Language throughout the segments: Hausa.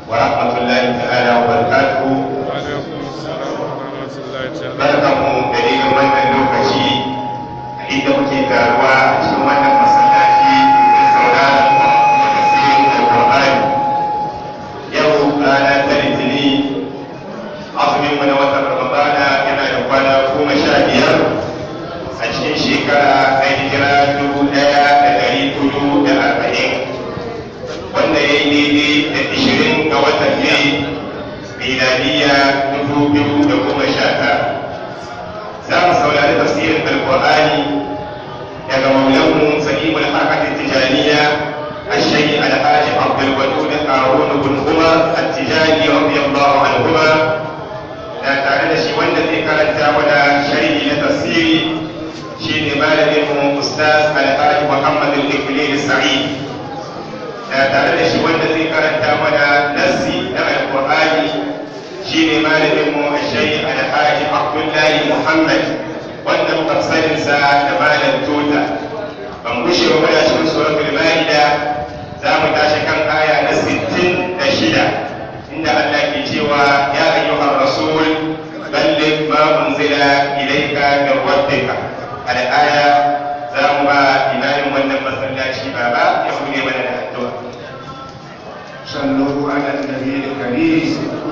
ورحمة الله تعالى وبركاته وعليكم السلام ورحمة الله تعالى barkanmu da irin wannan lokaci inda muke taruwa a cikin wannan masallaci da sauraron tafsirin alƙur'ani yau rana ta litini azumin mu na watan ramadana yana da kwana goma sha biyar a cikin shekara ta hijira dubu ɗaya da ɗari hudu da arba'in wanda ya yi daidai da ishirin ga watan ne miladiya dubu biyu da goma sha tara za mu saurari tafsirin alkur'ani daga maulanmu sa'imul harkatin tijaniya الشيخ الحاج عبد الودود هارون بن عمر التجاني رضي الله عنهما da tare da shi wanda zai karanta mana sharhi na tafsiri shine malamin mu ustaz alhaji muhammad al-iqlil sa'id da tare da shi wanda zai karanta mana nassi na alqur'ani shine malamin mu shaykh alhaji abdullahi muhammad wanda muka sanin sa da malam tota ban gushe ba muna cikin suratul maida za mu tashi kan aya na 66 inda Allah ke cewa ya ayyuhar rasul balligh ma unzila ilayka min rabbika al-aya za mu ba imamin wannan masallaci baba ya bude mana da addu'a صلوا على النبي الكريم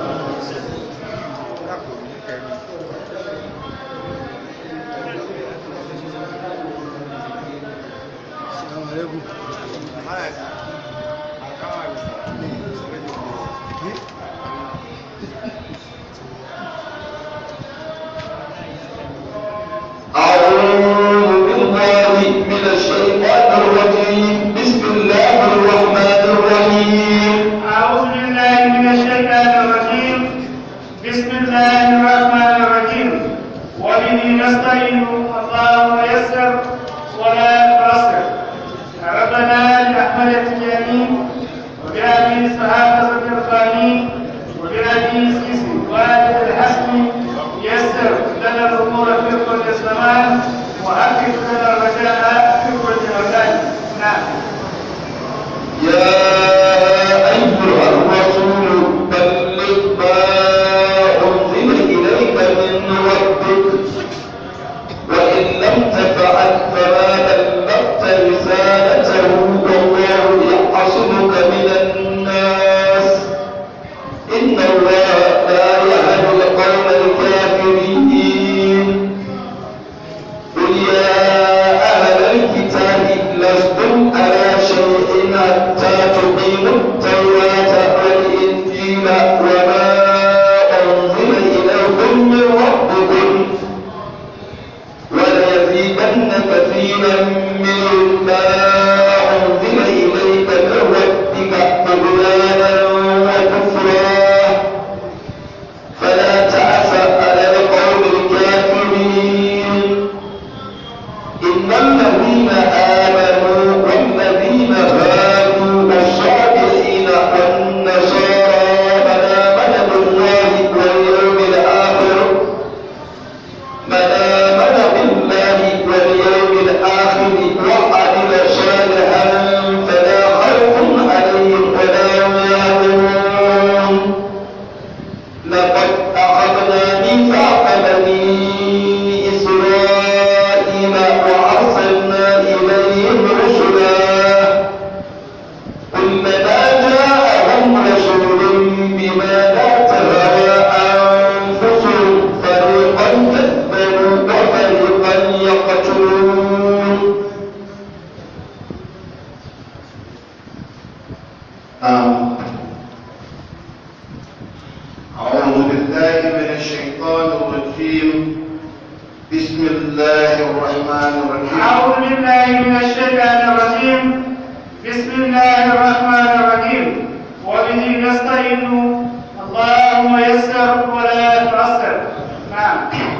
أعوذ بالله من الشيطان الرجيم بسم الله الرحمن الرحيم أعوذ بالله من الشيطان الرجيم بسم الله الرحمن الرحيم وبه نستعين اللهم يسر ولا تعسر ربنا بأحمد التجاني وبأبي صحابة الرباني وبأبي سيسي والد الحسن يسر لنا الأمور في كل زمان وحقق لنا الرجاء في كل مكان نعم يا أيها الرسول بلغ ما أنزل إليك من ربك وإن لم تفعل فما بلغت رسالته والله يحصنك من الناس إن الله لا يهدي القوم الكافرين قل يا أهل الكتاب لستم على شيء حتى تقيموا التوراة والإنجيل وما أنزل إليكم من ربكم وليزيدن كثيرا منهم ما أنزل إليك من ربك طغيانا وكفرا فلا تعس على القوم الكافرين إن الذين آمنوا والذين هادوا والصابئين والنصارى من آمن بالله واليوم الآخر من آمن بالله واليوم الآخر وعمل صالحا فلا خوف عليهم ولا هم يحزنون لقد أخذنا ميثاق بني إسرائيل وأرسلنا إليهم رسلا كلما جاءهم رسول بما لا تهوى أنفسهم فريقا كذبوا وفريقا يقتلون آمين. أعوذ بالله من الشيطان الرجيم بسم الله الرحمن الرحيم أعوذ بالله من الشيطان الرجيم بسم الله الرحمن الرحيم وبه نستعين اللهم يسر ولا تعسر نعم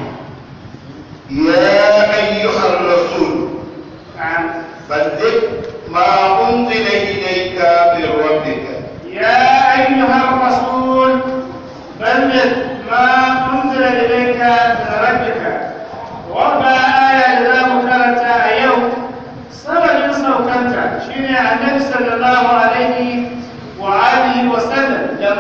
يا أيها الرسول نعم بلغ ما أنزل إليك من ربك يا أيها الرسول بلغ ما أنزل إليك من ربك وما آية إذا مكرت يوم سبب سوكنت شيني النبي صلى الله عليه وآله وسلم لما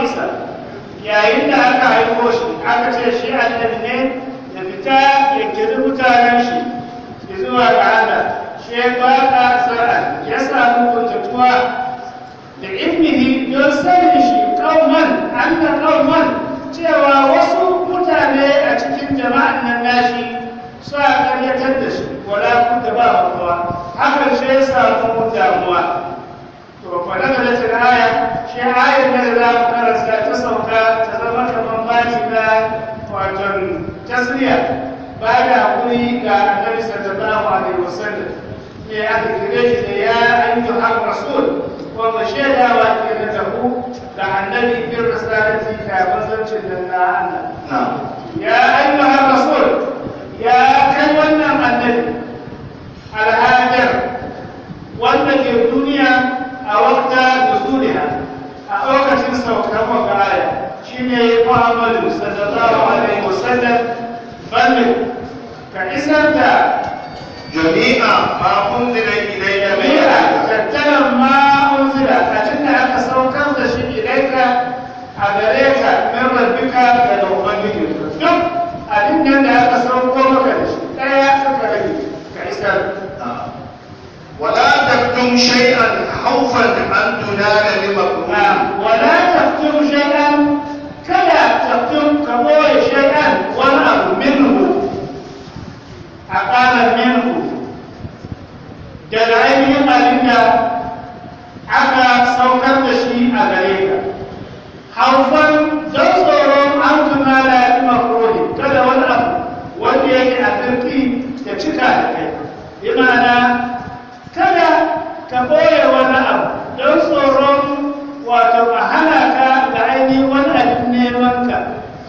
isa yayin da aka haifo shi aka ce shi annabi ne ya fita ya kiri mutanen shi zuwa ga Allah shi ba ka sa'a ya samu kuntatuwa da ilmihi don sanin shi kauman anna kauman cewa wasu mutane a cikin jama'an nan nashi sa karyatar da shi wala kun da ba kowa hakan shi ya samu damuwa to fa daga da tana aya shi ayar da za mu karanta ta sauka ta zama kamar baci na wato tasriya ba da hakuri ga annabi sallallahu alaihi wasallam ne aka kire shi da ya ayyuhar rasul wanda shaidawa ke da tabu da annabi bin risalati da manzancin nan na Allah na'am ya ayyuhar rasul ya kai wannan annabi alhajar wanda ke duniya a wakta nuzuliha a lokacin saukar wanga aya shine Muhammadu sallallahu alaihi wasallam balle ka isar da jami'a ma unzila ilayka min jami'a rabbika tattalan ma unzila a cikin aka saukar da shi ilaika a gare ka min rabbika daga ubangiji duk abin nan da aka sauko maka da shi ɗaya suka rage ka isar ولا تكتم شيئا خوفا ان تنال بمكروه نعم ولا تكتم شيئا كلا تكتم كبوي شيئا ولا منه أقال منه daga ainihin abin da aka saukar da shi a gare ka haufan don tsoron an tuna da ya makaroni kada wani abu wanda yake a kirki da cika da kai bi ma'ana kada ka boye wani abu don tsoron wato a hana ka ga ainihin wani abin neman ka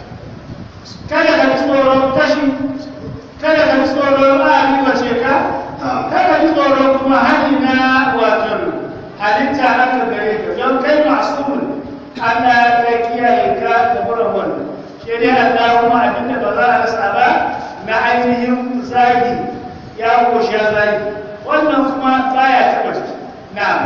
kada ka ji tsoron tashi kada ka ji tsoron ma'ani wace ka kada ji tsoron kuma hali na wato halitta aka gare ka don kai masu Allah ya kiyaye ka da wurin wannan shi dai Allah kuma abin da ba za a rasa ba na ainihin zagi ya koshe zagi wannan kuma baya taɓa jiki na'am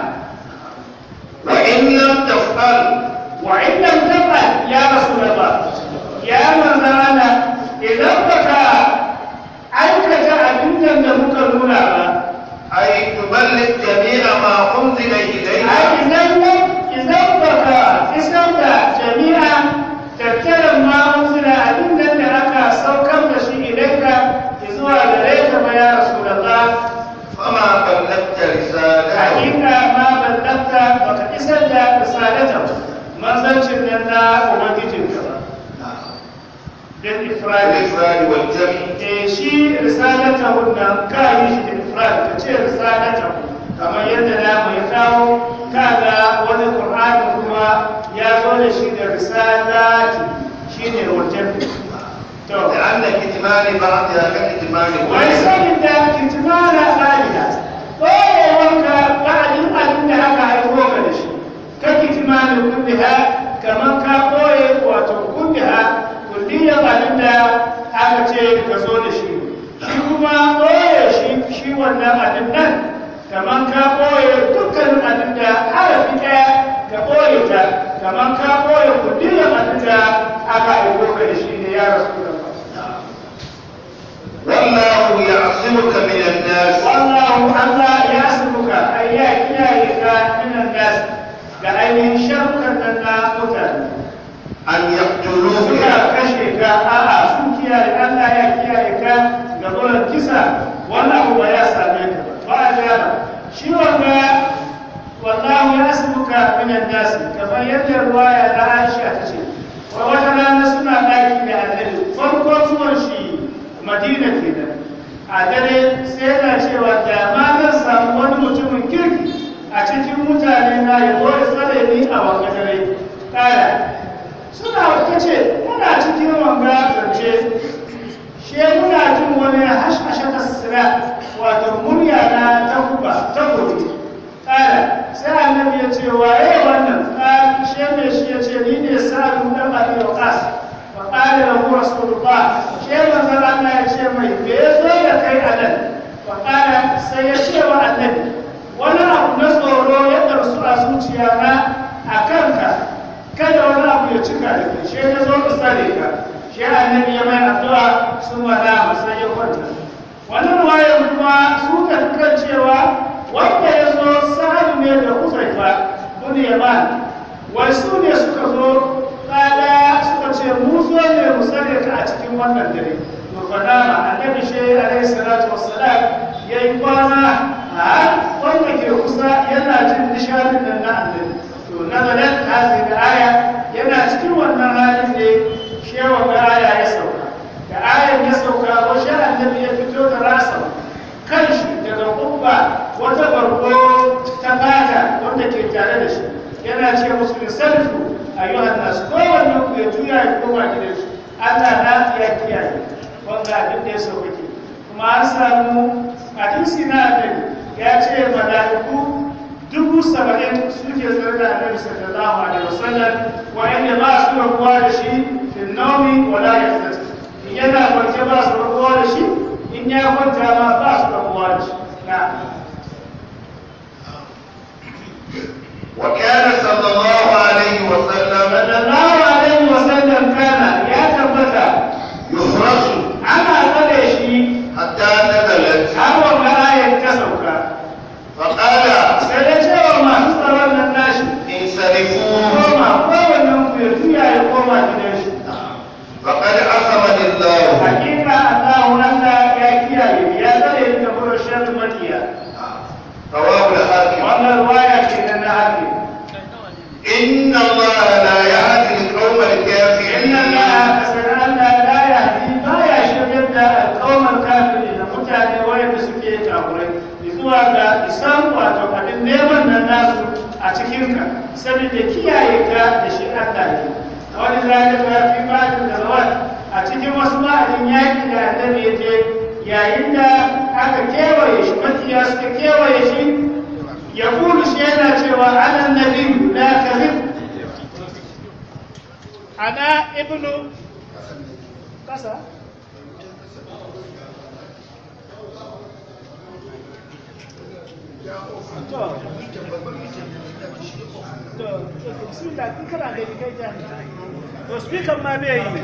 وان لم تفعل wa in lam tafal ya rasulullah ya manzo Allah idan baka aikata abin nan da muka nuna ba اي تبلغ جميع ما انزل اليك ai idan idan baka isar da jami'a tattaran ma unzila abin nan da aka saukar da shi ilaika zuwa gare ka ba ya rasulullah فما بلغت رسالته hakika ma ballanta baka isar da risalata manzancin nan na ubangijinka ba bil ifradi الافراد والجمع eh shi risalata wannan ka yi shi da ifrad ka ce risalata kamar yadda namu ya kawo kaga wani qur'ani kuma ya zo da shi da risalati shine wajen to لان كتمان بعضها ككتمان wai كلها sanin da kitimana ɗaliya ɗorewanka ba'adin abin da aka haifo ka da shi ka kitimani kulliha kamar ka ɓoye wato kulliha kulliyar abin da aka ce ka zo da shi shi kuma ɓoye shi shi wannan abin nan kamar ka ɓoye dukkanin abin da harafi ɗaya ka ɓoye ta kamar ka ɓoye kulliyar abin da aka haifo ka da shi ne ya rasu da ba والله يعصمك من الناس والله الله يحسبك أي يحييك من الناس لأن شرك لنا متن ان يقتلوك suka kashe ka a'a sun kiyaye Allah ya kiyaye ka ga gurin kisa wannan abu ba ya same ka ba a jama shi wanga wallahu ya asbuka min an-nas kamar yadda ruwaya na Aisha ta ce wa wata rana suna daki da annabi farko zuwan shi Madina kenan a dare sai yana cewa da ma zan samu wani mutumin kirki a cikin mutane na ya zo ya tsare ni a wanga dare kaya suna ta ce muna cikin wanga zance she muna jin wani hashashe tasira wato murya na ta kuba ta gobe kala sai annabi ya ce waye wannan kala she mai shi ya ce ni ne sa'adu dan abi waqas wa qala lahu rasulullah she manzon Allah ya ce mai me yazo da kai a nan wa qala sai ya ce wa annabi wani abu na tsoro ya darsu a zuciya na a kanka kada wani abu ya cika da kai shi ya zo ka sare ka shi annabi ya mai addu'a sun wada masa ya kwanta wannan ruwayar kuma su ka kan cewa wanda ya zo sa'adu ne da huzaifa bin yaman wai su ne suka zo kala suka ce mu zo ne mu sare ka a cikin wannan dare to fada ma annabi shi alaihi salatu wassalam yayi kwana har wanda ke kusa yana jin nishadin nan na annabi to nazarin hazi da aya yana cikin wannan halin ne shewa ga aya ya sauka da ayan ya sauka wasu annabi ya fito da rasa kanshi daga kubba wata barko ta fata wanda ke tare da shi yana ce musu da sarfu ayyuhan nas kowanne ku ya juya ya koma gidan shi Allah na ya kiyaye wanda abin da ya sauka ke kuma an samu hadisi na annabi ya ce mala'iku dubu saba'in suke tsare da annabi sallallahu alaihi wasallam wa'anda ba su rabuwa da shi fil nawmi wala yaqtati in yana kwance ba su rabuwa da shi in ya kwanta ma ba su rabuwa da shi na وكان صلى الله عليه وسلم sallallahu alaihi wasallam kana ya tabbata يحرس ana tsare shi حتى نزلت har wanda ayar ta sauka فقال sai da cewa masu tsaron nan nashi انصرفوا koma kowannen ku ya juya ya koma gidan shi فقد عصمني الله hakika Allahu Allah ya kiyaye ya tsare ni da gurin sharri makiya رواه الحاكم wannan ruwaya ce nan na hakim إن الله لا يهدي القوم الكافرين inna Allah kasar Allah la yahdi ba ya shiryar da alƙawmar kafiri da mutane wayanda suke kafurai zuwa ga isan wato abin neman nan nasu a cikinka saboda kiyaye ka da shi Allah ne a wani zalika fi ba'din da zawat a cikin wasu ma'adin yaƙi da annabi ya je yayin da aka kewaye shi makiya suka kewaye shi ya kulu shi yana cewa ana nabi la kazib ana ibnu kasa to to bismillah kin kana da kai jami'a to speaker ma bai yi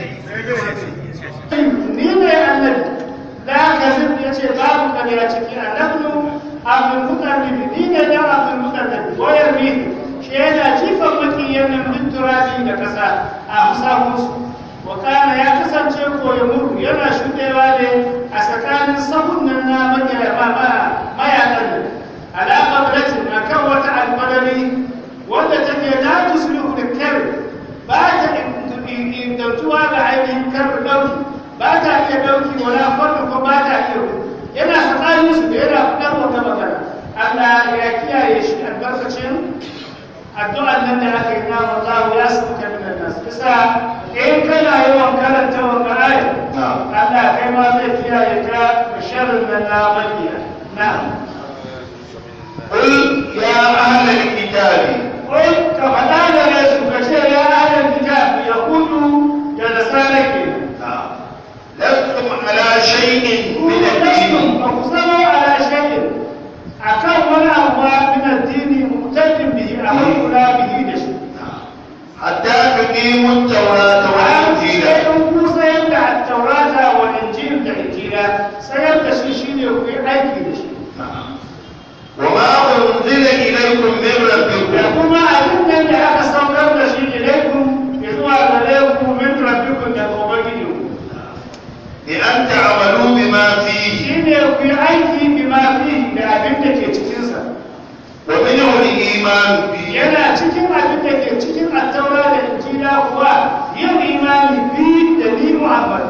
ni ne annabi da gazin ya ce babu kariya ciki a nabnu abin mutarribi ni ne da abin mutarribi wayar ni shi yana jifan makiyan nan bin turabi da kasa a musafunsu wa kana ya kasance koya muru yana shuɗewa ne a tsakanin sahun nan na mayakan nan alamar ratin a kan wata almadari wanda take la tuslihu da kare ba ta ingantuwa ga ainihin karin ɗauki ba ta iya ɗauki wala farko ko ba ta iya yana tsakanin su da yana fitar wata magana Allah ya kiyaye shi albarkacin addu'an nan da aka yi na wallahu ya sauka min nas kisa in kana yawan karanta wannan ayat Allah kai ma zai kiyaye ka da sharrin nan na makiya na'am قل يا أهل الكتاب قل كفدا da su ka ce ya ahlul kitab yahudu da nasara kenan لستم على شيء من الدين فاقسموا على شيء أكان ولا أبوا من الدين مقتد به أمر لا به دشي حتى تقيموا التوراة والإنجيل ku sayar da taurata wa injil da injila sayar da shi shine ku yi aiki da shi وما أنزل إليكم من da ربكم kuma abin nan da aka saukar da shi ilaikum ya zuwa gare ku min rabbikum da ubangijinku بأن تعملوا بما فيه shine ku yi aiki bima fihi da abin da ke cikinsa ومنه الإيمان به yana cikin abin da ke cikin attaura da injila kuwa yin imani bi da ni muhammad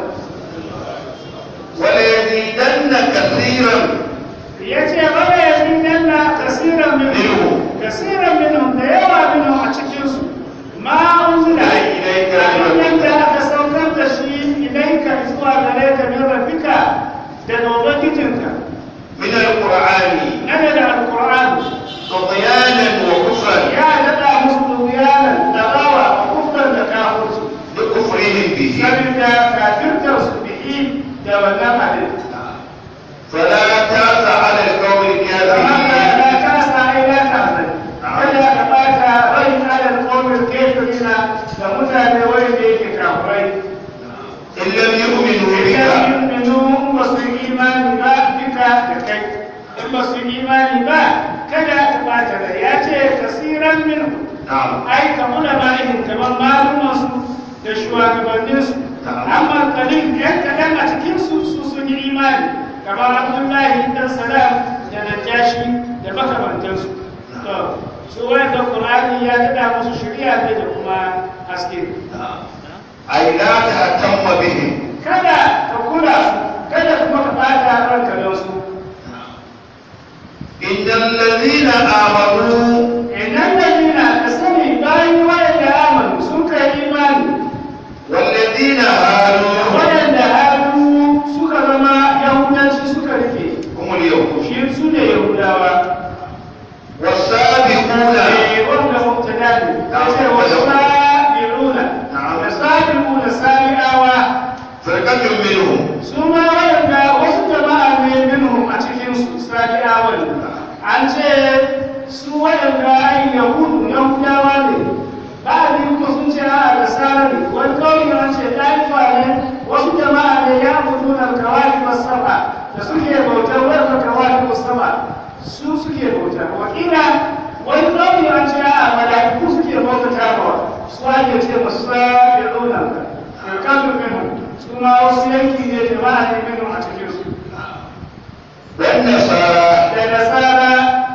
وليزيدن كثيرا ya ce bada ya fi nanna kasiran minhum kasiran minhum da yawa minhum a cikinsu ma unzila Ilaika abin da aka saukar da shi ilaika zuwa gare ka min rabbika daga ubangijinka من القرآن nana da alqur'an طغيانا وكفرا ya daɗa musu dubiyanan da rawa kufran da kafirci بكفرهم به saboda kafirtar su bihi da wannan abin فلا تأس على القوم فهذا الكافرين لا كاس إلا كافر فلا تبات ري على القوم الكافرين ga mutane wanda yake kafirai in lam yu'minu idan bika yu'minu in ba su yi imani ba bika da kai in ba su yi imani ba kada ka bata da ya ce kasiran min na'am ai ka muna bayin kamar malumansu da shugabanninsu amma kalin yan kaɗan a cikinsu su sun yi imani kamar abdullahi dan salam da najashi da makamantansu to su wanda qur'ani ya daɗa musu shari'a ne da kuma haske ay la tahtamma bihim kada ka kula su kada kuma ka bata ranka don su innal ladhina amanu idan da nina ka sani bayan wanda amanu sun kai imani wal ladhina hadu waɗanda hannu suka zama yahudanci suka rike hum al yahud shi su ne yahudawa was-sabiquna eh wanda mubtada ne sai wasabi'una wasabi'una sabi'awa firqatun minhum su ma waɗanda wasu jama'a ne minhum a cikin su sabi'awan an ce su waɗanda ai yahudu yahudawa ne ba a biyu kuma sun ce a da sarari wani kawai an ce ɗaifa ne wasu jama'a ne ya mutu na kawai masaba da suke bautar wadda kawai masaba su suke bauta wakila wani kawai an ce a mala'iku suke bauta tabawa su ake ce masu sa ya ɗauna ka kafin minu su ma wasu yanki ne jama'a ne minu a cikin su wan nasara da nasara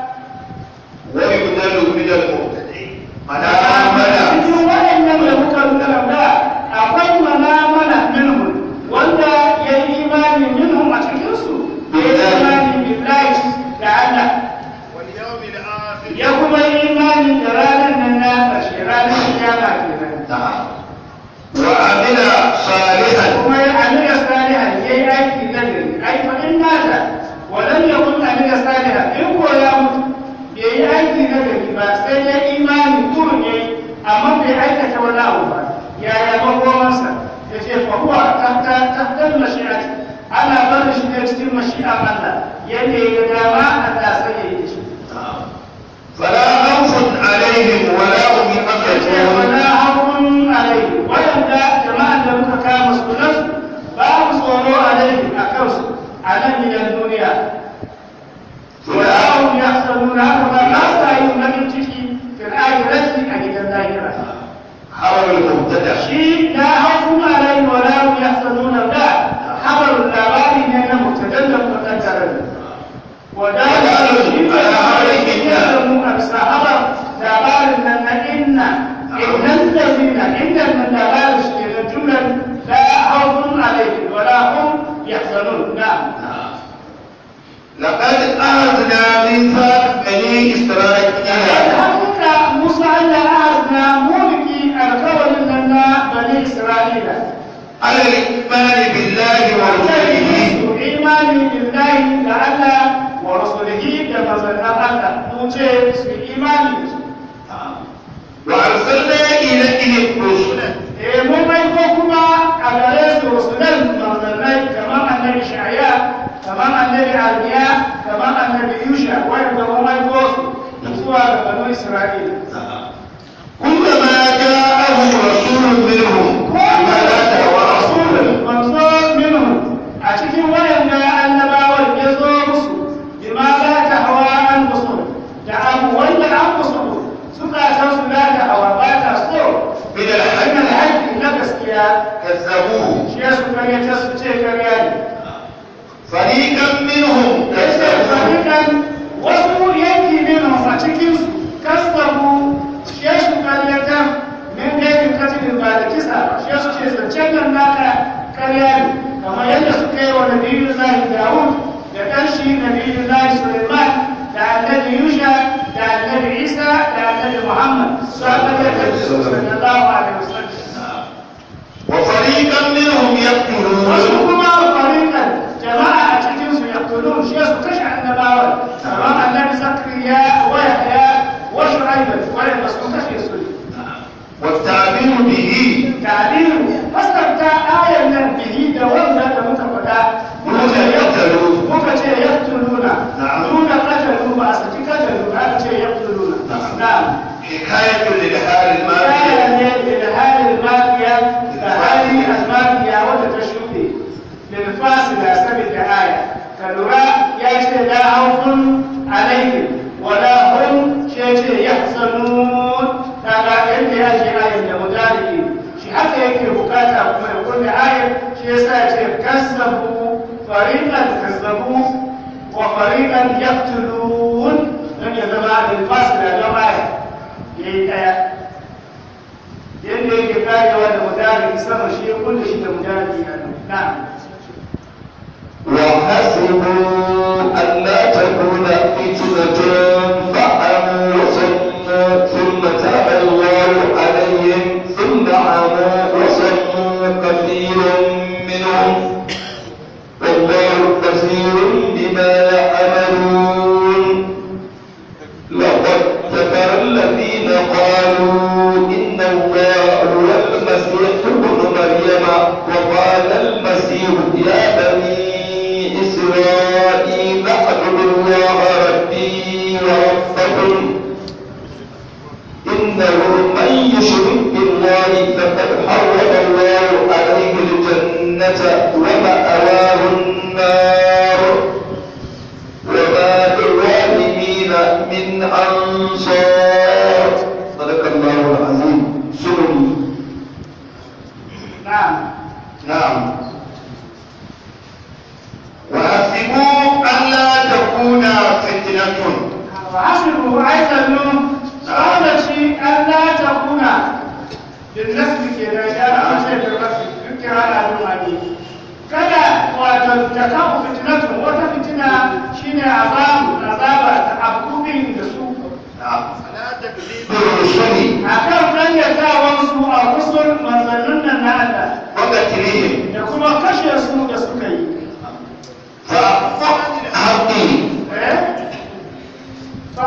wa yudalu min al-muhtadin mana amana cikin waɗannan da muka nuna da akwai manamana minhum wanda ya yi imani minhum a cikinsu ya yi imani billahi da Allah wal yawmil akhir ya kuma yi imani da ranar nan na ƙarshe ranar kiyama kenan na'am wa amila salihan kuma ya amina salihan ya yi aiki na gari ai fa in nata walam yakun amina salihan in ko ya mutu bai yi aiki na gari ba sai ya imani kurun ya yi amma bai aikata wani abu ba yaya makomansa ya ce fa huwa tahta tahta mashi'ati ana barin shi ne cikin mashi'a Allah yadda ya ga dama Allah sai ya yi shi fala khawfun alaihim wa la hum ya ce yahzanun wala haƙun alaihi waɗanda jama'an da muka kama sunansu babu tsoro alaihi a kansu a nan gidan duniya wala hum yahzanuna haka ba ba sa yin bakin ciki fil akhirati a gidan lahira hawa al-mubtada shi la haƙun alaihi wala hum yahzanuna da habarun labari ne na mutadan da mukaddara ودار يعلم أبصار دابار من إن إن الذين إن من دابار الجملة لا خوف عليهم ولا هم يحزنون نعم لقد أخذنا ميثاق بني إسرائيل الحقيقة موسى أن أخذنا ملكي القول لنا بني إسرائيل على الإيمان بالله ورسله إيماني بالله تعالى ورسوله كما زلنا الله نوجه في إيماني وأرسلنا إليهم رسلا Eh, mun aiko kuma a gare su rusulan manzannai kamar annabi shaya kamar annabi aliya kamar annabi yusha wanda mun aiko su zuwa ga banu isra'ila كلما جاءهم رسول منهم بما لا تهوى أنفسهم manzo minhu a cikin wayanda annabawan ya zo musu bima la ta hawa an musu da abu wanda an musu suka san su la ta hawa ba ta so من hanyar الحج haƙƙi na gaskiya كذبوه shi ya su karyata su ce karya ne فريقا منهم yace كذبوه farikan wasu yanki ne a cikin su kasabu shi su karyata min gaibin katilin ba da kisa ba shi su ce zancen nan naka karya ne kamar yadda suka yi wa nabiyu lahi dawud da ɗan shi nabiyu lahi suleiman da annabi yusha da annabi isa da annabi muhammad su aka karyata su sallallahu alaihi wasallam وفريقا منهم wasu يقتلون kuma farikan jama'a a cikin su yaqtulun shi su kashe annabawa kamar annabi zakariya wa yahya wa shu'aib wanda su kashe su والتعبير به ta'dilu fasarta ayan nan bihi da wanda da muka faɗa muka ce yaqtulu muka ce yaqtuluna Na'am. nuna qatalu ba a saki qatalu aka ce yaqtuluna na'am حكاية للحال aya الماضي ne da hali yake bukata kuma ya kulle ayar shi yasa ya ce kazzabu fariqan kazzabu wa fariqan yaqtulun dan ya zama da fasila da ayar yayi daya yadda yake karewa da mudari sama shi ya kulle shi da mudari na وحسبوا ألا تكون فتنة فعموا وصموا ثم تاب الله عليهم ثم عموا وصموا كثير منهم والله بصير بما يعملون لقد كفر الذين قالوا إن الله هو المسيح ابن مريم وقال المسيح يا بني إسرائيل اعبدوا الله ربي وربكم إنه من يشرك بالله فقد حرم الله عليه الجنة ومأواه النار وما للظالمين من أنصار صدق الله العظيم سلم na'am نعم وحسبوا ألا تكون فتنة وحسبوا أيضا صالتي ألا تكون بالنسب كده جاء شيء بالرفع ذكر على المعنى kada wato ta kawo fitinatu wata fitina shine azabu azaba ta abubin da su نعم فلا تكذيب الرسل akan dangantawan su a rusul manzannin nan na Allah وقتلهم da kuma kashe su da suka yi فأعطى الحق eh fa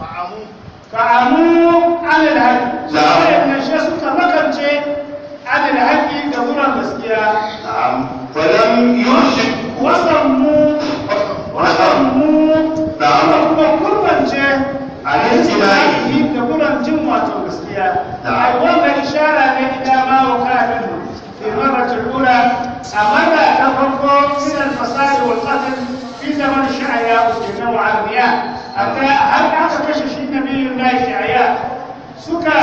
fa'amu alal haƙi Na'am. waɗannan shi suka makance alal haƙi da wurin gaskiya نعم فلم يرشد wasanmu wasanmu Na'am. suka kuma kurmance Alal jima'i. da wurin jin wato gaskiya Na'am. ai wannan ishara ne ila ma wa kana fi marratul ula a marra ta farko min al-fasad wal qatl fi zaman shi'aya wa wa'amiya hatta har aka kashe shi nabiyyu lahi shi'aya suka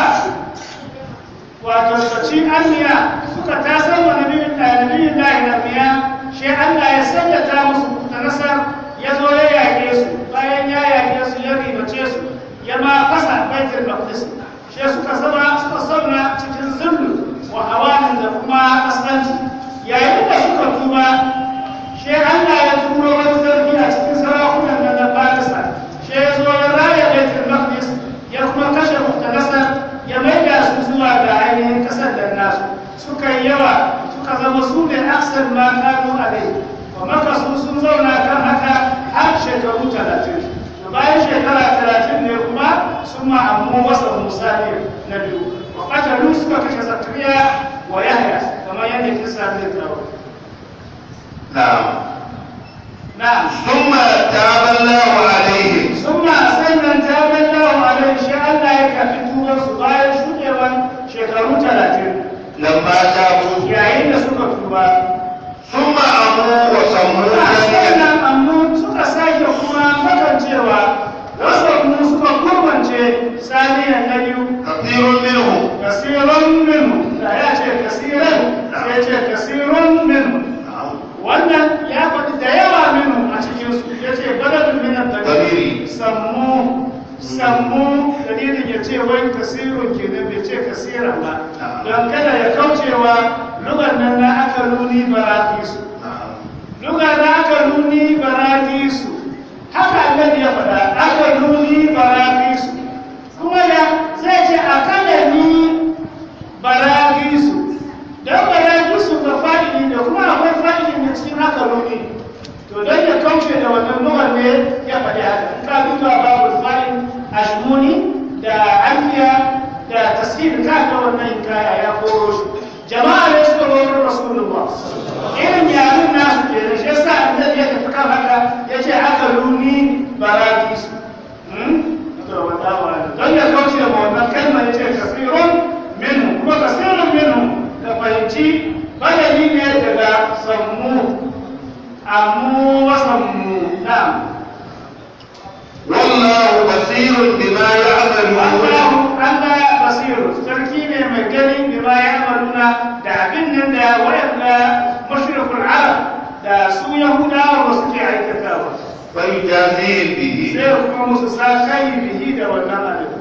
wato saci anniya suka tasar wa nabiyin nabiyin lahi nabiya shi Allah ya sallata musu ta nasar ya zo ya yaƙe su bayan ya yaƙe su ya ribace su ya ma fasa baitul maqdis shi suka zama suka zauna cikin zullu wa hawanin da kuma kaskanci yayin da suka tuba shi Allah ya turo wani sarki a cikin sarakunan nan na Farisa shi ya zo ya raya baitul maqdis ya kuma kashe mutanasar ya maida su zuwa ga ainihin kasar da nasu suka yi yawa suka zama su ne aksar ma kanu a dai wa maka su sun zauna kan haka har shekaru talatin da bayan shekara talatin ne kuma sun ma'ammu wasa musa ne na biyu wa katalu suka kashe zakariya wa yahya kamar yadda kisa zai tsawo نعم na'am ثم تاب الله عليهم ثم sannan ta ballahu alaihi shi Allah ya kafi tuban su bayan shudewan shekaru talatin لما تابوا yayin da suka tuba ثم أمروا وصموا ذلك sannan amma suka sake kuma makancewa wasu mu suka kurmance saniyan na biyu كثير منهم kasirun minhu da ya ce kasiran sai ce kasirun minhu نعم wannan ya faɗi da yawa minhu a cikinsu ya ce baladun minan Dalili. sammu sammu dalilin ya ce wai kasirun kenan bai ce kasiran ba Na'am. don kada ya kaucewa lugar nan na aka nuni baratisu نعم lugar na aka nuni baratisu haka annabi ya faɗa aka nuni baratisu kuma ya zai ce akada ni baratisu don baratisu ga fa'ili da kuma akwai fa'ili da cikin aka nuni to don ya kauce da wannan lugar ne ya faɗi haka in ka duba babu fa'il ashmuni da alfiya da tasir ka ga wannan kaya ya koro shi jama'a ne suka roƙar rasulullah irin yarin nasu ke da shi yasa annabi ya tafi kan haka ya ce aka runi barakis to wata wani don ya kauce da wannan kalmar ya ce kasirun minhu kuma kasirun minhu ka fahimci badali ne daga sammu amu wasammu na'am والله بصير بما يعملون Allahu Allah basiru sarki ne mai gani bima ya amaluna da da su yahudawa ba suke aikatawa فيجازيهم به sai kuma musu sa kai bihi da wannan abin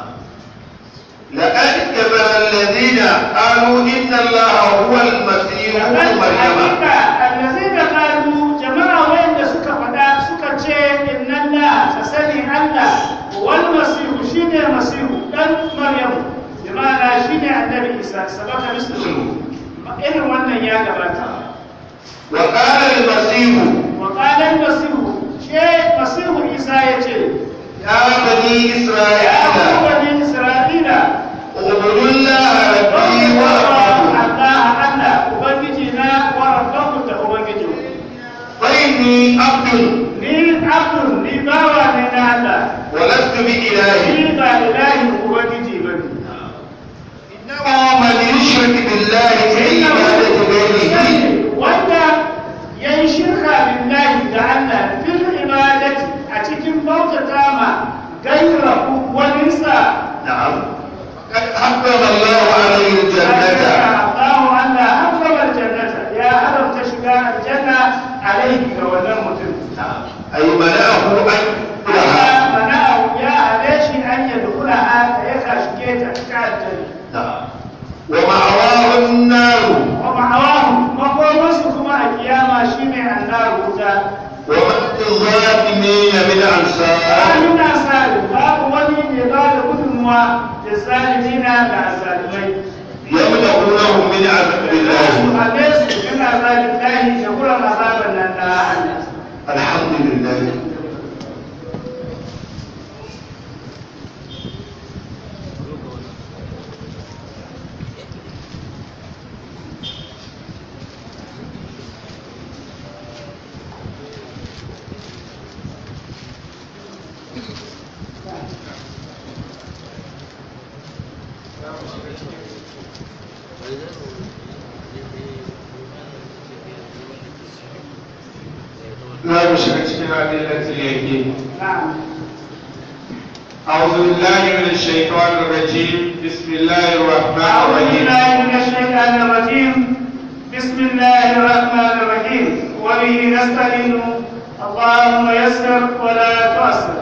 لقد كفر الذين قالوا إن الله هو المسيح ابن مريم hakika allazina qalu jama'a wanda suka faɗa suka ce inna Allah ta sani Allah wal masihu shine masihu dan maryam jama'a shine annabi isa sabaka mislu irin wannan ya gabata وقال المسيح wa qala al masihu she masihu isa yace يا بني ya ku إسرائيل bani isra'ila اعبدوا الله ربي وربكم Allah Allah ubangiji na wa rabbakum da ubangiji فإني عبد ni abdun ni bawa ne na Allah ولست بإله ni ba ilahin ubangiji ba ne إنما من يشرك بالله في عبادة غيره wanda ya yi shirka billahi da Allah fil ibadati a cikin bautata ma gairahu waninsa نعم قد حرم الله عليه الجنة Allahu Allah harrama aljannata ya haramta shiga aljanna alaihi ga wannan mutum أي منعه أن يدخلها Allah mana'ahu ya hale shi an yadkhulaha da ya shige ta cikin aljanna نعم ومأواه النار ومعواهم مقومس كما القيامة شيني النار وتا وما للظالمين من أنصار قالوا ناسال باب ولي يبال قدموا للظالمين للظالمين يمنعونهم من عذاب الله أليس من عذاب الله يقول عذاب النار الحمد لله za mu shiga cikin adillatul yaqin نعم أعوذ بالله من الشيطان الرجيم بسم الله الرحمن أعوذ الرحيم بالله من الشيطان الرجيم بسم الله الرحمن الرحيم وبه نستعين اللهم يسر ولا تعسر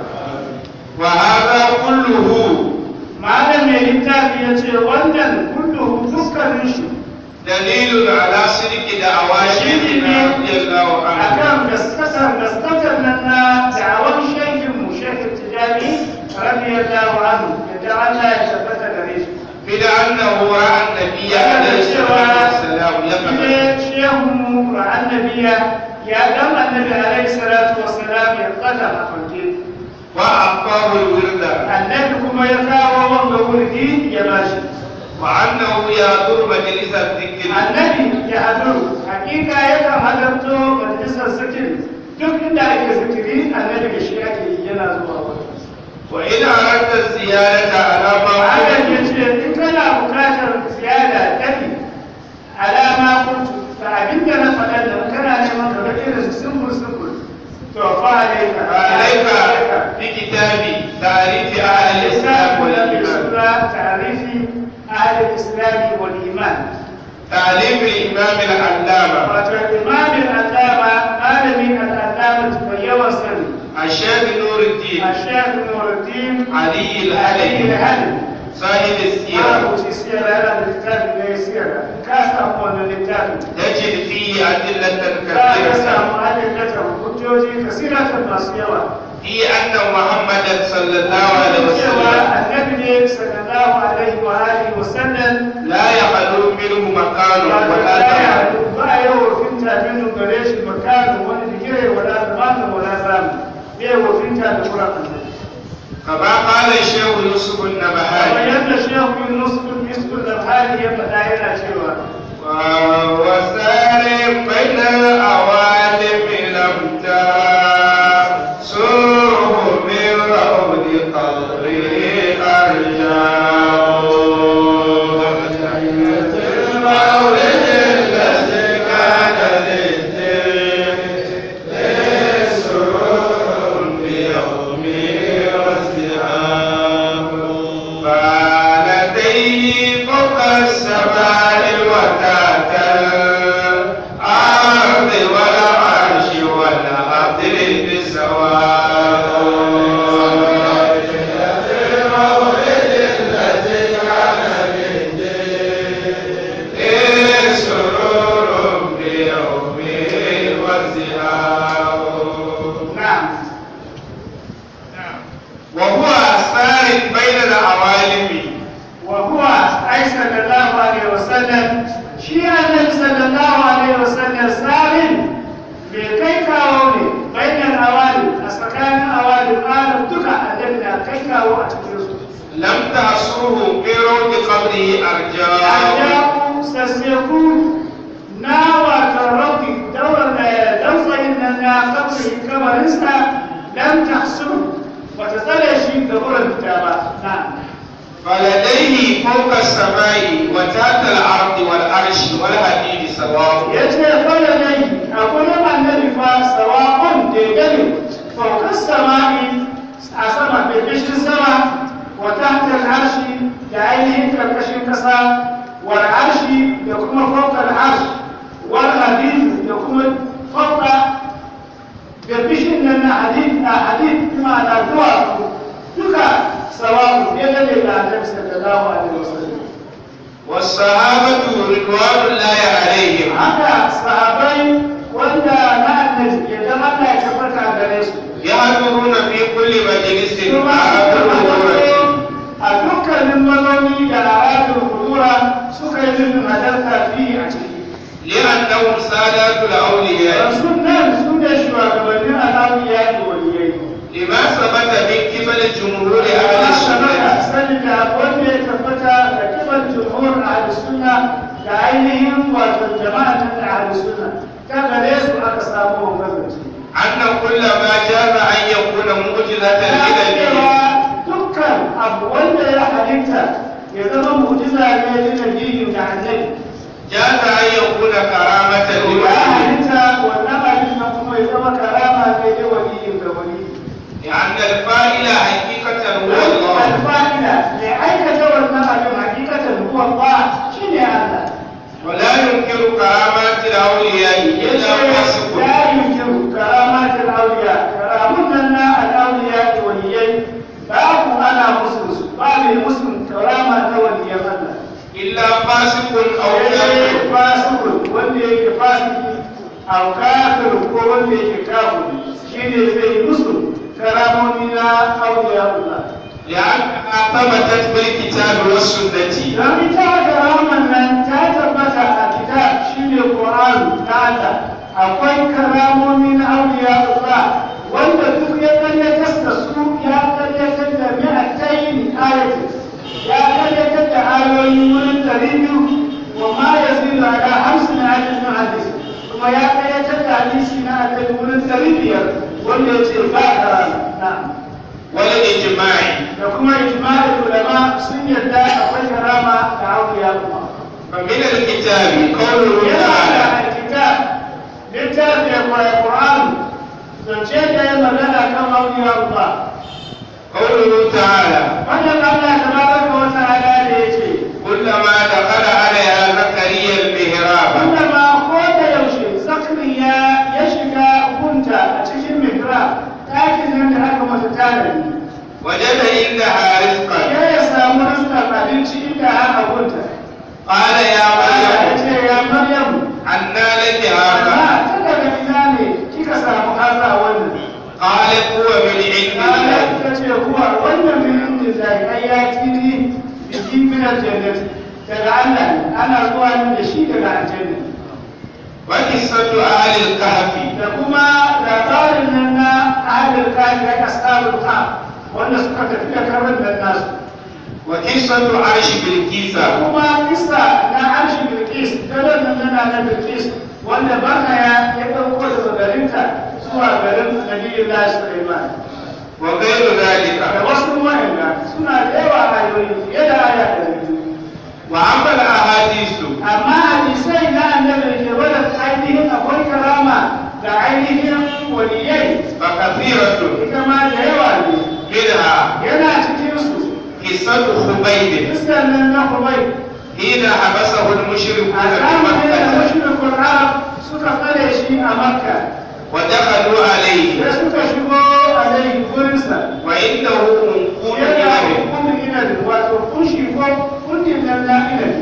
وهذا كله malam mai littafi ya ce wannan kullu dukkanin shi دليل على صدق دعوى شيخنا رضي الله عنه akan gaskatar gaskatar nan na da'awar shehin mu shehin tijani radiyallahu anhu da Allah ya tabbata gare shi من أنه رأى النبي عليه الصلاة والسلام يقظة ne shehun mu ra'an nabiya ya gama annabi alaihi salatu wassalam ya kada a fanke وأعطاه الورد annabi kuma ya kawo wanda wurdi ya bashi وأنه يحضر مجلس الذكر annabi ya hadu hakika yakan halarto majalisar zikiri duk inda ake zikiri annabi da shi ake yi yana zuwa wani وإن أردت الزيادة على ما Adam ya قلت ce in kana bukatar ziyada ɗari alama kuntu da abinda na faɗa da in kana neman ka ga irin su simbul simbul to fa alaika عليك بكتاب تعريف أهل الإسلام والإيمان تعريف أهل الإسلام والإيمان تعليم الإمام العلامة wato imamin allama malamin al'allama mai yawan sani الشيخ نور الدين الشيخ نور الدين علي علي الهلي الهلي صاحب السيرة rubuci siyara yana da littafi ne siyara ka samu wannan littafi تجد فيه أدلة za ka كثيرة samu adillatan hujjoji kasiratan masu yawa في أن محمدا صلى الله عليه cewa وسلم annabi ne sallallahu alaihi wa alihi wa sallam لا يخلو منه مكان ولا زمان ba a yi wofinta min gare shi makamin wani digire wala zamanin wala zamu bai wofinta da kuran annabi كما قال الشيخ يوسف kamar النبهاني yadda shehu yunus bin misbul al-hali ya faɗa yana cewa وسار بين الأوالم لم تسره من روض قبره أرجاء المولد الذي كان للدين لسرور بيومه وازدهام فلديه فوق السماء وتحت الأرض والعرش shi annabi sallallahu alaihi wasallam sabin bai kai kawo ne bayan awali a tsakanin awali alam duka annabi na kai kawo a cikin su لم تحصره في روض قبره أرجاء Ajabu sasseku na wato rabbi daular da dausayin nan na kabari kamarinsa dan tahsu bata tsare shi ga wurin fita ba na فلديه فوق السماء وتحت الأرض والعرش والحديد سواء ya ce fara nai a gurin annabi fa sawa'un daidai faukas sama'i a sama bebishin sama wa tahta arshi da ainihin karkashin kasa wal arshi da kuma fawqa arsh wal hadid da kuma fawqa bebishin nan na hadid a hadid kuma na zuwa duka sawa'un daidai da annabi sallallahu alaihi wasallam والصحابة رضوان الله عليهم haka sahabai wanda na annabi ya zama Allah ya tabbata a gare su يحضرون في كل مجلس kuma a dukkanin mazauni da al'adun kudura suka yi nufin halarta fi a ciki لأنهم سادات الأولياء yanzu nan su ne shugabannin al'awiya da waliyai لما ثبت من قبل جمهور أهل ya السنة tabbata sani da wanda ya tabbata da kiban jumhur a sunna da ainihin wato jama'a da ahli sunna ta gare su aka samu wannan أن كل ما جاز أن يكون معجزة لنبي dukkan abu wanda ya halitta ya zama mu'jiza ne da nabiyin da annabi جاز أن يكون كرامة ya لولي halitta wannan abin nan kuma ya zama karama ne da waliyin da wali لأن الفاعل حقيقة هو الله alfa'ila mai aikata wannan abin hakikatan huwa Allah shine Allah ولا ينكر كرامات الأولياء إلا فاسق لا يمكن كرامات الأولياء كرامون لنا الأولياء واليين باب أنا مسلم باب مسلم كرامة ولي الله إلا فاسق أو كافر fasikun wanda yake fasiki a kafir ko wanda yake kafiri shine zai musu karamomi na auliya Allah لأنها ثبتت بالكتاب والسنة don ita karaman nan ta tabbata a kitab shine Qur'an ta Allah akwai karamomi na auliya Allah wanda duk ya karyatar da su ya karyatar da mi'atayn ayatin ya karyatar da ayoyi wurin ɗari biyu wa ma yazidu ala hamsin ayatin min hadis kuma ya karyatar da hadisi na annabi wurin ɗari biyar wanda ya ce ba karama na'am والإجماع da kuma ijma'ul ulama sun yarda akwai karama da auliya kuma فمن الكتاب قوله yana تعالى da alkitab littafin Qur'an zance da ya magana kan auliya Allah قوله تعالى wannan Allah tabaraka wa ta'ala da yace كلما دخل عليها زكريا المهراب wanda ma ko da yaushe zakariya ya shiga gunta a cikin mihrab ɗakin nan da aka mata tanadi وجد عندها رزقا ya ya samu rasta abinci inda aka gunta قال يا Allah ya مريم ce ya Maryam أنى لك amma هذا ta daga ina ne kika samu haza wannan قالت هو من عند الله Allah ta ce kuwa wannan min inda zai ai ya tiri biki min aljannati daga Allah ne ana zuwa min da shi daga aljanna وقصة أهل الكهف da kuma labarin nan na ahalin kafi da ashabul kaf wanda suka tafi da karin nan nasu وقصة عرش بلقيس da kuma kisa na arshi bilkis daren nan nana na bilkis wanda baka ya ya ɗauko daga garinta zuwa garin nabiyin lahi sulaiman وغير ذلك da wasu wa'anda suna da yawa ayoyi fiye da aya da biyu وأما الأحاديث amma hadisai na annabi ke wadda ainihin akwai karama da ainihin waliyai فكثيرة ita ma da yawa ne منها yana cikin su قصة خبيب Iskan nan na Kuwait حين حبسه المشركون a في zamanin da مكة mushrikul Arab suka tsare shi a Makka ودخلوا عليه da suka shigo a dai gurinsa وعنده منقول yana إليه hukumin inabi wato kunshi ko kundin nan na inabi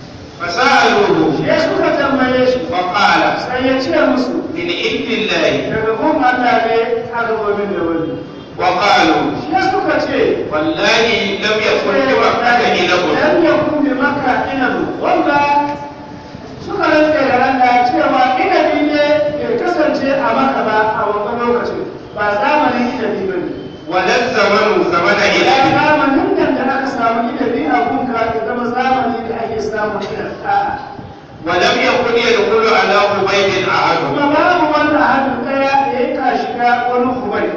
فسألوه sai suka tambaye shi فقال sai ya ce musu من عند الله daga gun Allah ne aka gobe da wani وقالوا sai suka ce والله لم يكن بمكة إنب لم يكن بمكة إنب والله ولم يكن يدخل على عبيد أحد kuma babu wanda hannun ɗaya da ya ka shiga wani kubai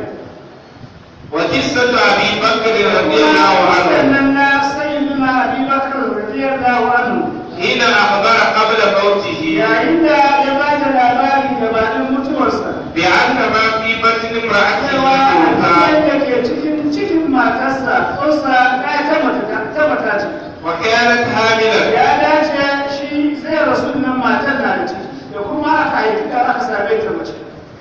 وقصة أبي بكر رضي الله عنه sannan na sayyidina abubakar radiyallahu anhu حين أخبر قبل موته yayin da ya ba da labari gabanin mutuwarsa بأن ما في بطن امرأته cewa أنثى abin da ke cikin cikin matarsa ƙunsa ɗaya ta mata ta mata ce وكانت حاملا ya dace shi zai rasu nan matar na da ciki da kuma aka haifi da aka same ta mace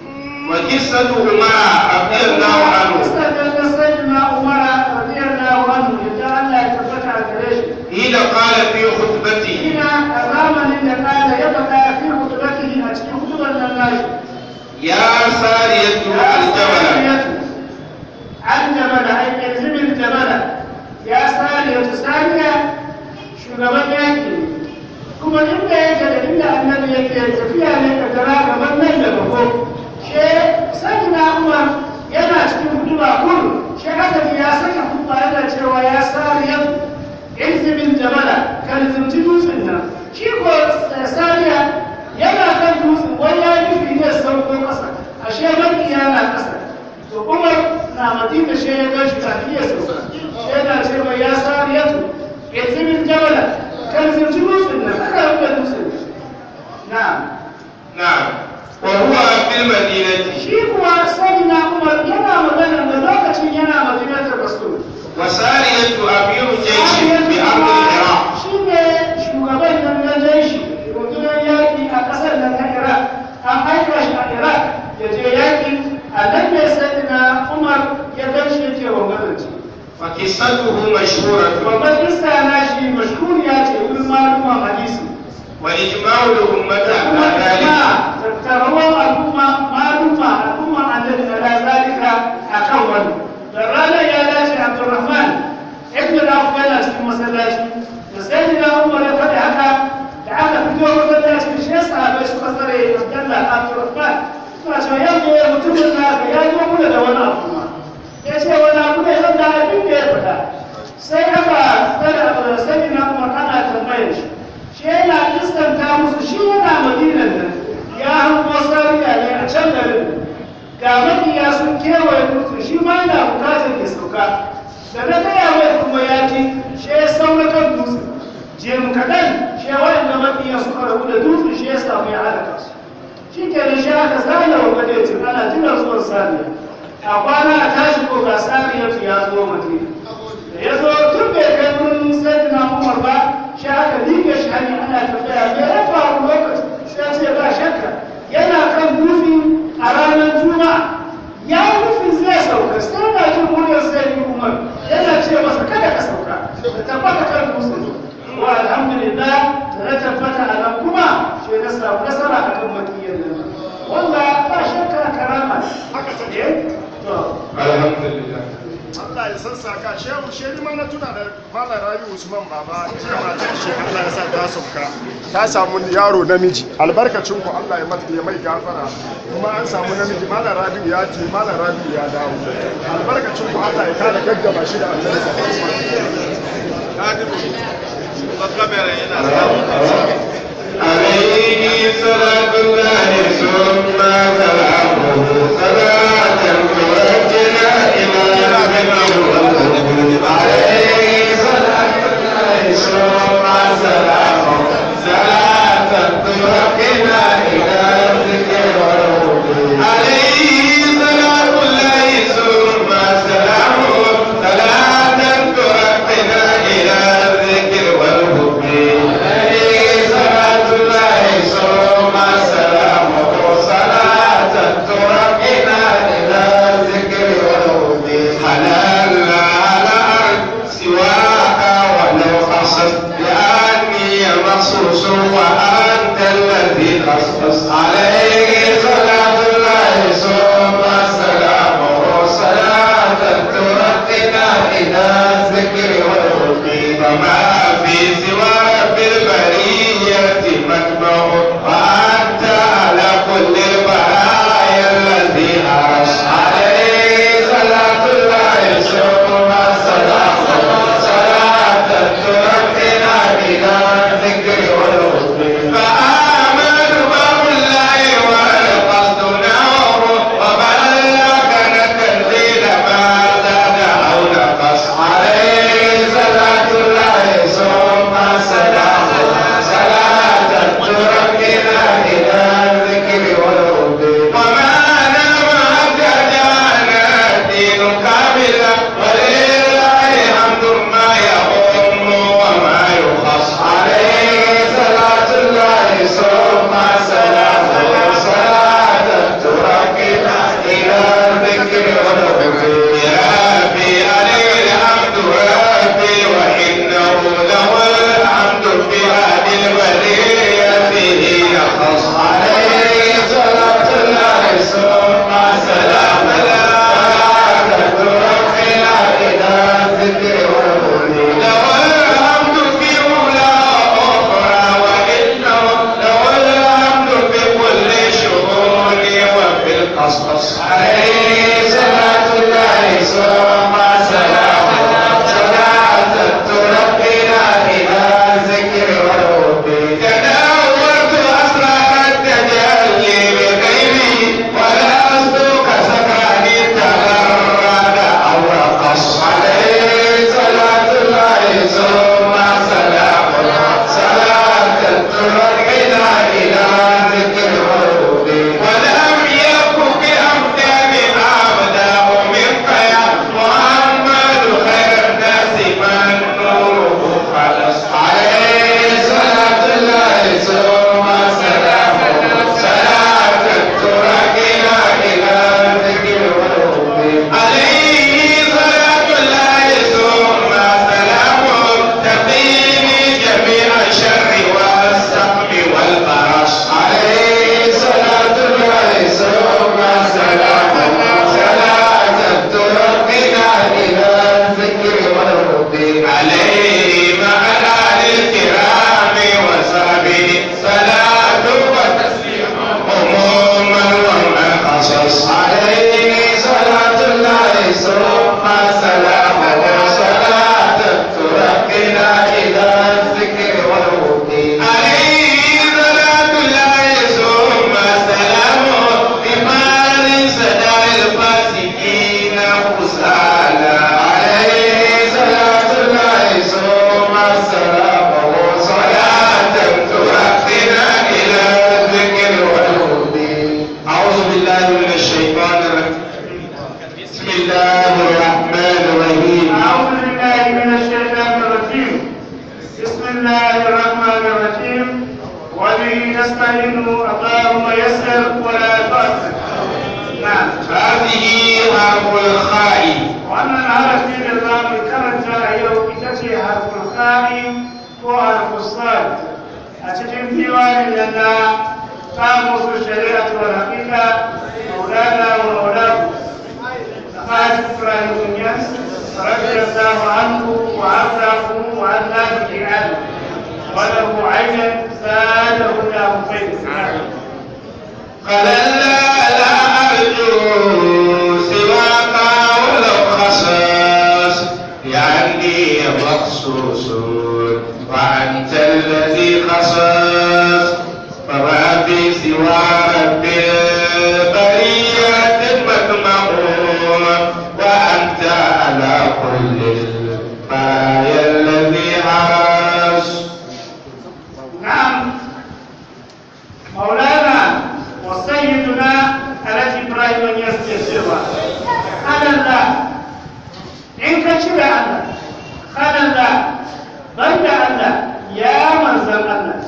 وقصة عمر رضي الله عنه Mustapha da sayyidina Umar radiyallahu anhu yadda Allah ya tabbata a gare shi حين قال في خطبته ina a zamanin da kada ya faɗa fi hudubatihi a cikin hudubar nan nashi يا سارية الجبل an jabala ai yanzimin jabala ya sare wata saniya shugaban yaki kuma inda yake da inda annabi yake tafiya ne ka tara gaban nan da bako she sani na umar yana cikin huduba kun she aka ji ya saka hudba yana cewa ya sare yau yanzimin jabala kan zimci dutsen nan shi ko saniya yana kan dutsen wani ya nufi ne sauko kasa ashe makiya na kasa to umar na madina shi ya gashi kafin ya sauka shi yana cewa ya sariyatu ya zimin jabala kan zirci dutsen nan aka rufe dutsen na نعم وهو في المدينة shi kuwa sani na umar yana magana da lokacin yana madinatar rasul وسارية أمير جيش بأرض العراق shi ne shugaban nan na jeshi rundunar yaƙi a ƙasar nan na iraq an aika shi a iraq ya je yaƙi a nan ne sai na umar ya gashi ya ce wa mazanci وقصته مشهورة babban iska na shi mashhuriya ce wurin maluman hadisi وإجماع الأمة da kuma على ذلك ijma tattaruwar al'umma maluma al'umma annabi ala zalika akan wani da ranar ya dace abdurrahman ibn al-auf yana cikin masallaci da sai da umar ya faɗi haka da aka fito masallaci shi ya sahabai suka tsare abdullah abdurrahman suna cewa yanzu ya mutumin na ga ya zo kula da wani abu ma ya ce wani abu ne zan da abin da ya faɗa sai aka tsare abu sai na umar ana tambayar shi shi yana iskanta musu shi yana madinan nan ya hango sariya ne a can garin ga makiya sun kewaye mutu shi ma yana bukatar ya sauka da na gaya mai kuma ya ji shi ya saura kan dutse jim kaɗan shi waɗanda makiya suka rabu da dutse shi ya samu ya halaka su shi ke da shi aka zana wa gadecin ana jiran zuwan sariya a kwana a tashi ko ga sariyar ya zo madina da ya zo tun bai kai wurin sayyidina umar ba shi aka liƙe shi hanyar ana tafiya me ya faru lokaci sai ce ba shakka yana kan dufi a ranar juma'a ya yi nufin zai sauka sai na jin muryar sayyidina umar yana ce masa kada ka sauka ka tabbata kan dutse wa alhamdulillah da na tabbata a nan kuma shi na samu nasara a kan makiyyar nan wanda ba shakka karama haka ta ne to الحمد لله Allah ya sassaka shehu shehu ma na tuna da Malam Rabi Usman baba jiya matar shi Allah ya sa ta sauka ta samu yaro namiji albarkacin ku Allah ya mata ya mai gafara kuma an samu namiji Malam Rabi ya ce Malam Rabi ya dawo albarkacin ku Allah ya kare gaggaba shi da Allah عليه صلاة الله ثم سلامه صلاة توجنا إلى عليه صلاة الله ثم سلامه صلاة توجنا إلى الذكر والهدى عليه صلاة الله ثم سلامه صلاة توجنا إلى الذكر والهدى عليه صلاة الله ثم سلامه صلاة ترقنا إلى الذكر والهدى حلال على أرض سواك ولو خصت لأني مخصوص وأنت الذي خصص عليه صلاة الله ثم سلامه صلاة ترقنا إلى الذكر والهدى فما في سوى رب البرية مجمع وأنت على كل البرايا الذي عرش عليه صلاة الله ثم سلامه صلاة ترقنا إلى الذكر والهدى وبه نستعين اللهم يسر ولا تعسر نعم هذه حرف الخاء wannan harafi da za mu karanta a yau ita ce harful khari ko harful sad a cikin diwanin da na samu su shari'a wa haqiqa maulana wa maulaku Haji Ibrahim Yas radiyallahu anhu wa ardahu wa annabi bi'al wa lahu aynan zadahu lahu fayda قال لا لا أرجو سواك ولو خصاص يعني مخصوص وأنت الذي خصاص فما في سوى رب البريات مطمئون وأنت على كل البرايا الذي حرس نعم مولانا وسيدنا الذي ابراهيم يستشير قال الله ان كشف الله قال الله بند الله يا من زم الله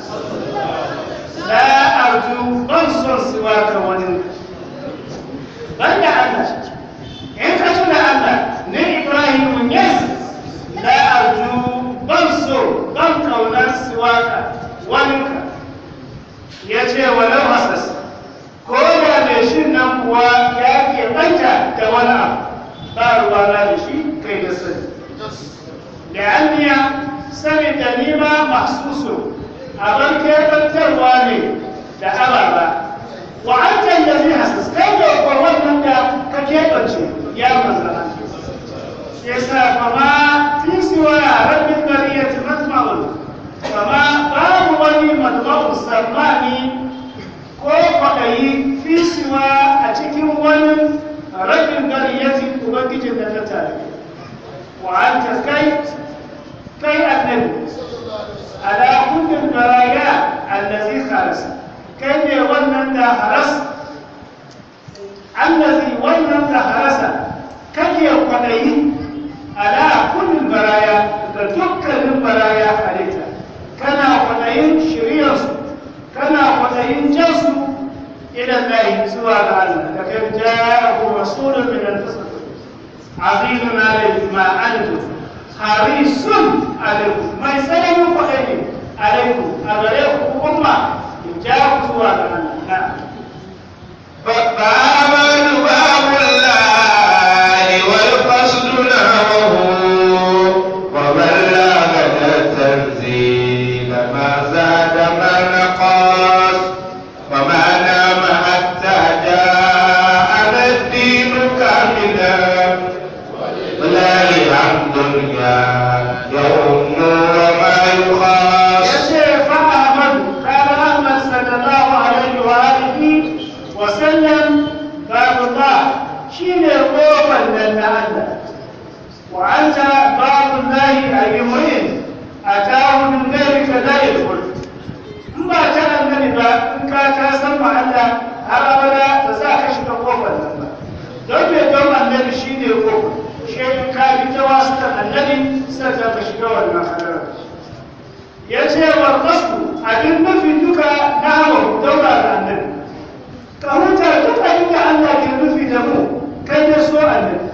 لا ارجو بنصر سواك وننك بند الله in ka tuna Allah ne Ibrahim yes la arju ban so ban kaunar siwaka waninka ya ce walau hasas ko da mai shi nan kuwa ya ke banta da wani abu ba ruwa na da shi kai da sani da anniya sani da nima mahsusu abin kebantarwa ne da ababa wa an tallafi hasas kai da kuwa wannan da ka keɓance ya manzana ya sa fama fi siwa rabin bariyati matma'un fama babu wani matma'un sammani ko kwaɗayi fi siwa a cikin wani rabin bariyati ubangijin da ta tare wa an ta kai kai annabi ala kullum baraya allazi khalas kai ne wannan da haras allazi wannan da harasa kake kwaɗayi ala kullum baraya da dukkanin baraya halitta kana kwaɗayin shiryarsu kana kwaɗayin jansu idan lahi zuwa ga Allah da kai ja'ahu rasulun min anfusikum azizun alayhi ma antum harisun alaykum mai tsananin kwaɗayi alaykum a gare ku umma in ja ku zuwa ga Allah na'am فآمن باب الله والقصد نحوه وبلغ التنزيل ما زاد ما نقص وما نام حتى جاءنا الدين كاملا ولله الحمد يا يوم وما يخاص yace fa Ahmad kana Ahmad sallallahu alaihi wa alihi wa sallam babullah shine kofar nan na Allah wa anta babullahi ayyuhin atahu min ghayrika la yadkhul in ba ta annabi ba in ka ta san ma Allah har abada ba za ka shiga kofar nan ba don me don annabi shine kofar shi in ka bi ta wasu annabi sai ka shiga wannan hadarar ya ce wa kasu abin mafi duka na hawa daura da annabi ka huta duk abin da Allah ke nufi da mu kai ya so annabi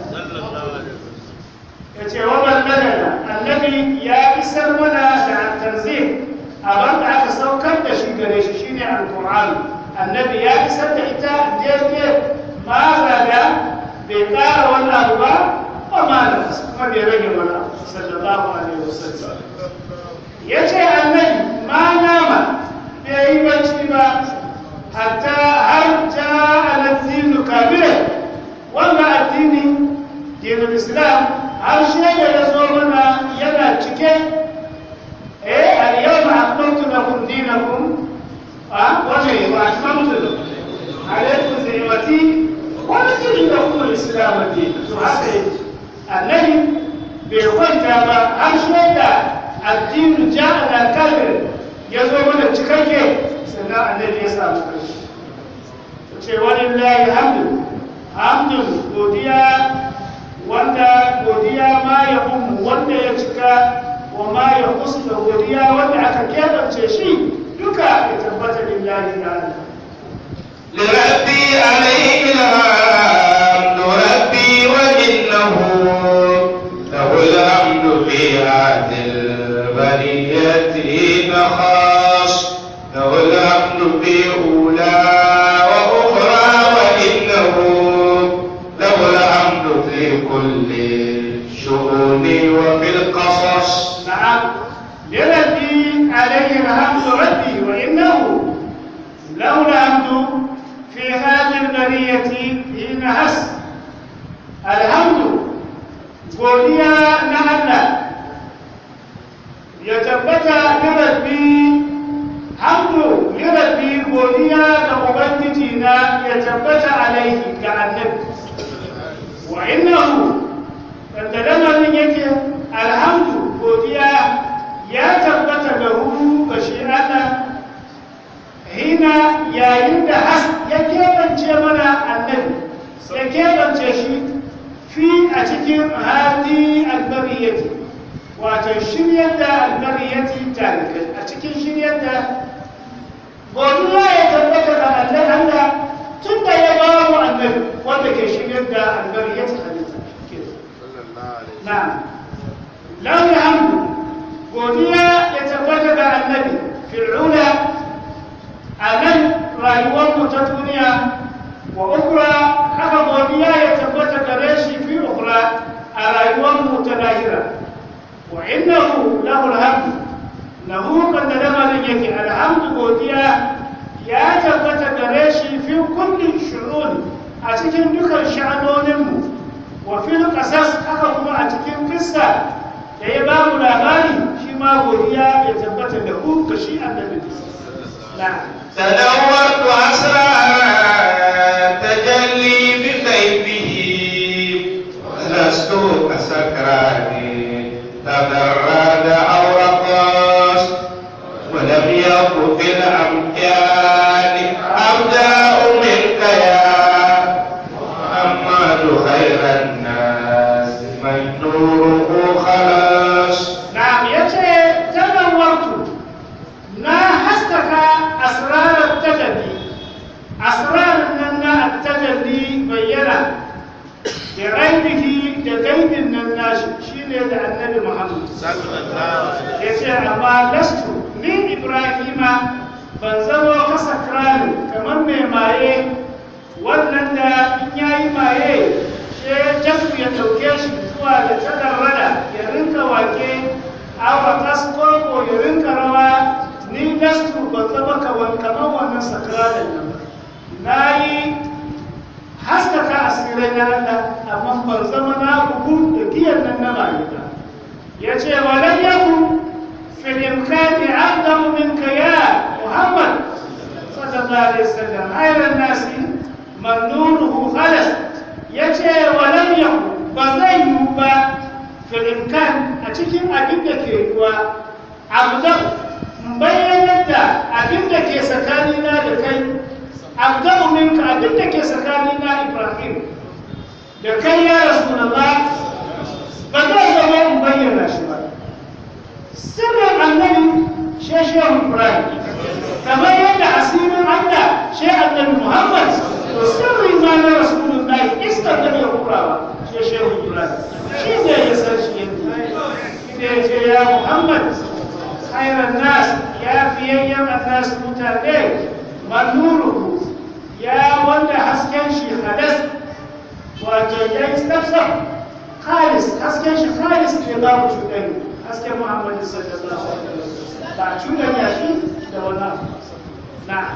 ya ce wa balladana annabi ya isar mana da tanzim abin da aka saukar da shi gare shi shine alqur'ani annabi ya isar da ita daidai ma zaga bai kara wani abu ba ba ma da kuma bai rage wani abu sallallahu alaihi wasallam ya ce annabi ma nama bai yi bacci ba hatta har ja alazzinu kabirai wanda addini dinin islam har shaida ya zo mana yana cike eh al-yawma akmaltu lakum dinakum a wace wa atmamtu alaykum ni'mati wa raditu lakum al-islam dinan to haka yake annabi bai kwanta ba har shaida addinu ja'ala kafir ya zo mana cikakke sannan annabi ya samu karshe ce walillahi hamdu hamdu godiya wanda godiya ma ya ummu wanda ya cika wa ma ya kusa da godiya wanda aka keɓance shi duka ya tabbata kirari ga Allah لربي عليه الحمد ربي وإنه له الحمد في هذه البرية نخاص له الحمد في أولى وأخرى وإنه له الحمد في كل الشؤون وفي القصص نعم لربي عليه الحمد ربي وإنه له الحمد في هذه البرية حين هس الحمد godiya na Allah ya tabbata ni rabbi hamdu ni rabbi godiya ga ubangiji na ya tabbata alaihi ga annabi wa innahu wanda lamarin yake alhamdu godiya ya tabbata da hu ga shi Allah hina yayin da has ya keɓance mana annabi ya keɓance shi fi a cikin hadi albariyati wato shiryar da albariyati talikai a cikin shiryar da godiya ya tabbata da Allah Allah tun da ya ba mu annabi wanda ke shiryar da albariyati halitta na'am lahu alhamdu godiya ya tabbata da annabi fir'auna a nan rayuwar mu ta duniya wa ukra haka godiya ya tabbata gare shi fi ukra a rayuwar mu ta lahira wa innahu lahu alhamdu lahu kan da lamarin yake alhamdu godiya ya tabbata gare shi fi kulli shu'un a cikin dukan sha'anonin mu wa fil qasas haka kuma a cikin kissa da ya ba mu labari shi ma godiya ya tabbata da ku ga shi annabi na'am تدورت أسرار تجلي بغيبه ولست كسكران تبرد أو رقص ولم يكن في الأمكان أبدأ منك يا محمد خير الناس من نوره خلاص na'am yace tanawartu na haskaka asrarar tajalli asrarar nan na tajalli bayyana da raibihi da gaibin nan nashi shine da annabi muhammad ya ce amma lastu ni ibrahima ban zama kasa krani kamar mai maye wannan da in yayi maye sai jasu ya dauke shi zuwa da tadarrada ya rinka wake awa kaskoko ya rinka rawa ni lastu ban zama kawan kamar wannan sakranin nan na yi haskaka asirai na Allah amma ban zama na bugu da giyan nan na rayuwa ya ce wa lam yakun fil imkani aqdamu minka ya Muhammad sallallahu alaihi wasallam khairan nasi man nuruhu khalas ya ce wa lam yakun ba zai yi ba fil imkan a cikin abin da ke ruwa abdan bayyanar da abin da ke tsakanina da kai abdan minka abin da ke tsakanina Ibrahim da kai ya Rasulullah ba zai zama in bayyana shi ba sirrin annabi sheshen ibrahim kamar yadda asirin allah shi annabi muhammad to sirrin ma na rasulullahi iskar da bai kurawa sheshen ibrahim shi ne ya san shi yadda shi ne ya ce ya muhammad khairan nas ya fiyayyen annas mutane manuru ya wanda hasken shi hadas wato ya yi tsaftsaf khalis hasken shi khalis ne babu cuɗani hasken muhammadu sallallahu alaihi wasallam ba cuɗanya shi da wannan na'am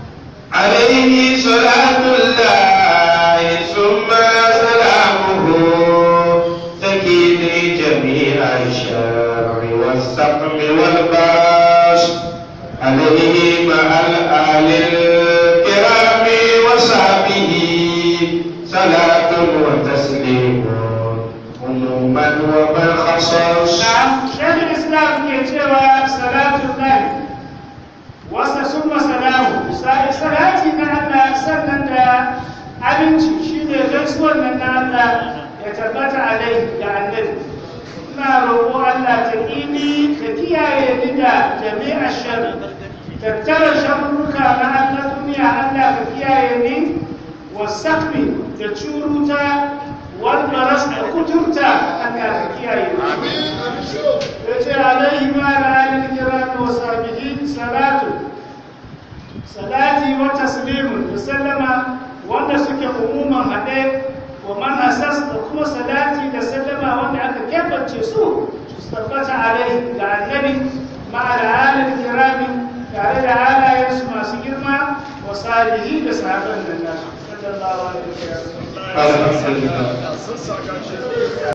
عليه صلاة الله ثم سلامه تكيني جميع الشر والسقم والباس عليه مع الآل الكرام وصحبه صلاة وتسليم عموما ومن خصص na'am shekul islam ke cewa salatu lahi wasa summa salamu sai salati na Allah sannan da abinci shine gaisuwar nan na Allah ya tabbata alai da annabi ina roƙo Allah ta ini ka kiyaye ni da jami'a sharri tattara sharruka na wasakmi da curuta wal baras da kuturta Allah ka kiyaye ya ce alaihi ma da alil kiram wa sahbihi salatu salati wa taslimun da sallama wanda suke umuman haɗe wa man asas da kuma salati da sallama wanda aka kebance su su tabbata alaihi ga annabi ma da alil kirami tare da halayensu masu girma wa salihi da sahabban nan nasu sallallahu alaihi wa sallam alhamdulillah sun saka shi